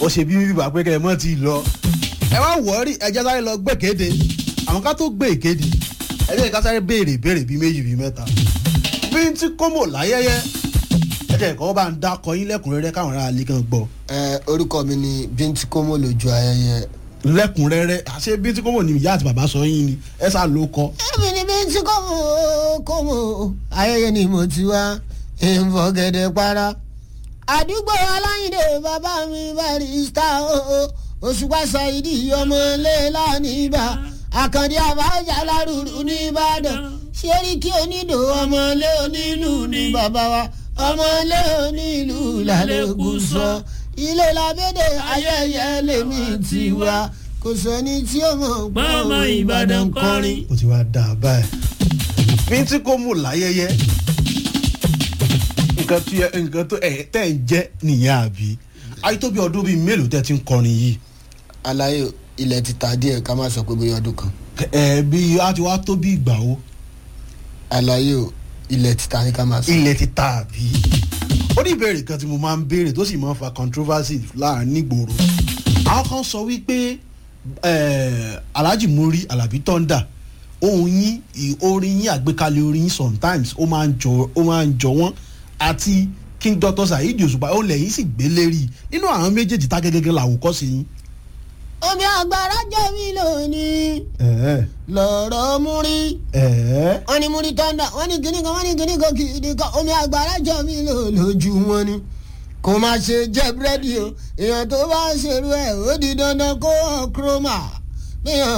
ṣe bí bíbá pé kẹ́ ẹ mọ́ ti lọ ẹ wá wọ́ọ́rì ẹjẹ́ sáré lọ gbé kéde àwọn ká tó gbé ìkéde ẹjẹ́ ká sáré béèrè béèrè bíi méjì bíi mẹ́ta bí n ti kómò láyẹyẹ ẹjẹ́ ìkọ́ bá ń dákọ yín lẹ́kùnrẹ́rẹ́ káwọn ará alẹ́ kan gbọ́ ẹ orúkọ mi ni bíntín kómó lójú ayẹyẹ. lẹ́kùnrẹ́rẹ́ àṣé bí n ti kómò ní ìyá àti bàbá sọ yín ni ẹ sá ló kọ. èmi ni bíntín kómó kómó ayẹyẹ ni mo ti wá ìfọ̀gẹ̀dẹ̀ para. àdúgbò aláyìndé bàbá mi barista òṣùpá ṣàìdí ọmọlé lánìbà àkàndé àbájá lárúurú nìbàdàn ṣeríkì onídò ọmọlé onílù ní bàbá wa ọmọlé onílù lálẹ́kùn sọ ilé labẹ́dẹ̀ ayẹyẹ lèmi ti wá kò sẹ́ni tí ó mọ̀ Mama Ìbàdàn kọrin. ó ti wá dà báyìí bí n ti kómò láyẹyẹ nǹkan tí ẹ- nǹkan tó ẹ tẹ́ ń jẹ́ nìyẹn àbí ayé tó bí ọdún bíi mélòó tẹ́ ti ń kọrin yìí àlàyé ilẹ̀ ti ta díẹ̀ ká má sọ pé bóyá ọdún kan ẹ bí a ti wá tó bí ìgbà wo àlàyé o ilẹ̀ ti ta ní ká má sọ. ilẹ̀ ti ta àbí. ó ní ìbéèrè kan tí mo máa ń béèrè tó sì máa ń fa controversy láàrin nígboro. àwọn kan sọ wípé eh, alhaji muri alabi thunder ohun yín ì- orin yín àgbékalẹ̀ orin yín sometimes ó máa ń jọ ó máa ń jọ wọ́n àti king dr saheed òṣùpá ó lẹ́yìn sì gbé lérí nínú àwọn méjèèjì tá gẹ́gẹ́ làwòkọ́ sí yín. omi àgbàrá jẹ́ mi lónìí ẹ̀ẹ́ lọ́rọ̀ múrí ẹ̀ẹ́ wọ́n ní múrí tọ́ndà wọ́n ní kíní kan wọ́n ní kíní kan kìíní kan omi àgbàrá jẹ́ mi lò lójú wọn ni kò má ṣe jẹ́ búrẹ́dì o èèyàn tó bá ṣerú ẹ̀ ó di dandan kó hàn kúrọ́mà bí hàn